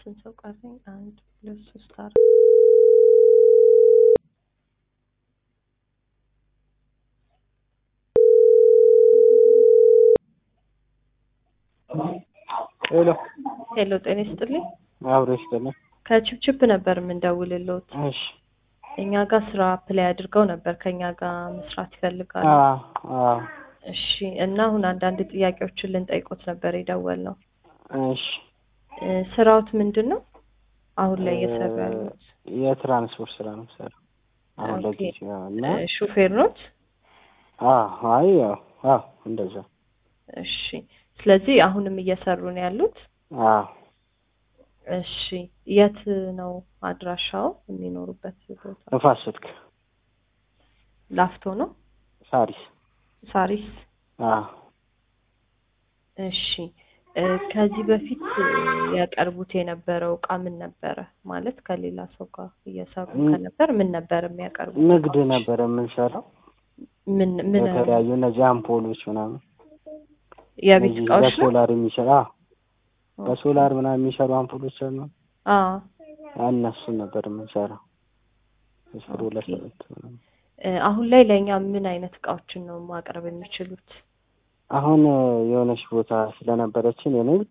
ስንት ሰው ቀረኝ? አንድ ሁለት ሶስት አራት ሄሎ ሄሎ፣ ጤና ይስጥልኝ። አብሮ ይስጥልኝ። ከችፕችፕ ነበር የምንደውልልዎት። እሺ እኛ ጋር ስራ አፕላይ አድርገው ነበር ከኛ ጋር መስራት ይፈልጋሉ። አዎ አዎ እሺ። እና አሁን አንዳንድ ጥያቄዎችን ልንጠይቆት ነበር የደወልነው። እሺ እ፣ ስራዎት ምንድን ነው አሁን ላይ እየሰሩ ያሉት? የትራንስፖርት ስራ ነው የምሰራው አሁን ኦኬ። ለጊዜው እና እ፣ ሹፌር ኖት? አዎ አይ ያው አዎ እንደዛ እሺ። ስለዚህ አሁንም እየሰሩ ነው ያሉት? አዎ እሺ። የት ነው አድራሻው የሚኖሩበት ቦታ? ንፋስ ስልክ ላፍቶ ነው? ሳሪስ ሳሪስ? አዎ እሺ። እ፣ ከዚህ በፊት እ፣ ያቀርቡት የነበረው እቃ ምን ነበረ? ማለት ከሌላ ሰው ጋር እየሰሩ ም- ከነበር ምን ነበር የሚያቀርቡት? ንግድ እቃዎች? ነበር የምንሰራው ምን ምን የተለያዩ እነዚህ አምፖሎች ምናምን የቤት እነዚህ እቃዎች ነው? በሶላር የሚሰራ አዎ በሶላር ምናምን የሚሰሩ አምፖሎች አሉ አዎ። እነሱን ነበር የምንሰራው እስር ሁለት ኦኬ። ሁለት ምናምን እ፣ አሁን ላይ ለእኛ ምን አይነት እቃዎችን ነው ማቅረብ የሚችሉት? አሁን የሆነች ቦታ ስለነበረችን የንግድ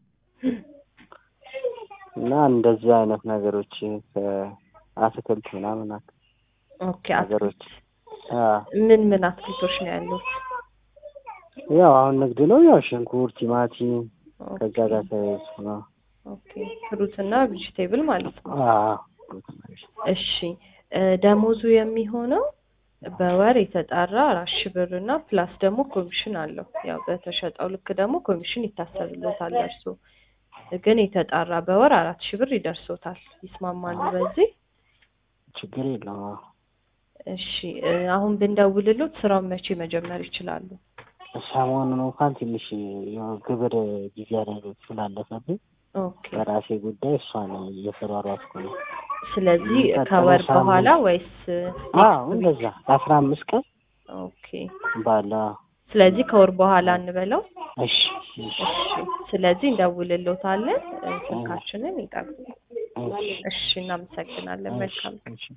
እና እንደዚህ አይነት ነገሮች ከአትክልት ምናምን አክ- ኦኬ። ነገሮች አትክልት አዎ ምን ምን አትክልቶች ነው ያሉት? ያው አሁን ንግድ ነው ያው ሽንኩርት፣ ቲማቲም ከዛ ኦኬ። ጋር ተያይዞ ነው። ኦኬ። ፍሩት እና ቬጂቴብል ማለት ነው። አዎ እሺ እ፣ ደሞዙ የሚሆነው በወር የተጣራ አራት ሺህ ብር እና ፕላስ ደግሞ ኮሚሽን አለው። ያው በተሸጠው ልክ ደግሞ ኮሚሽን ይታሰብሎታል። እርሶ ግን የተጣራ በወር አራት ሺህ ብር ይደርሶታል። ይስማማሉ በዚህ? ችግር የለም። አዎ እሺ እ፣ አሁን ብንደውልሎት ስራውን መቼ መጀመር ይችላሉ? ሰሞኑን እንኳን ትንሽ ያው ግብር ጊዜ ላይ ስላለፈብኝ ኦኬ። በራሴ ጉዳይ እሷን እየተሯሯጥኩ ነው። ስለዚህ የሚቀጥለው ከወር ሳምንት- በኋላ ወይስ አዎ እንደዛ ለአስራ አምስት ቀን ኦኬ። ባለ ስለዚህ ከወር በኋላ እንበለው። እሺ እሺ እሺ ስለዚህ እንደውልሎታለን። እ፣ ስልካችንን ይጠቅሙ። እሺ እሺ እናመሰግናለን። መልካም እሺ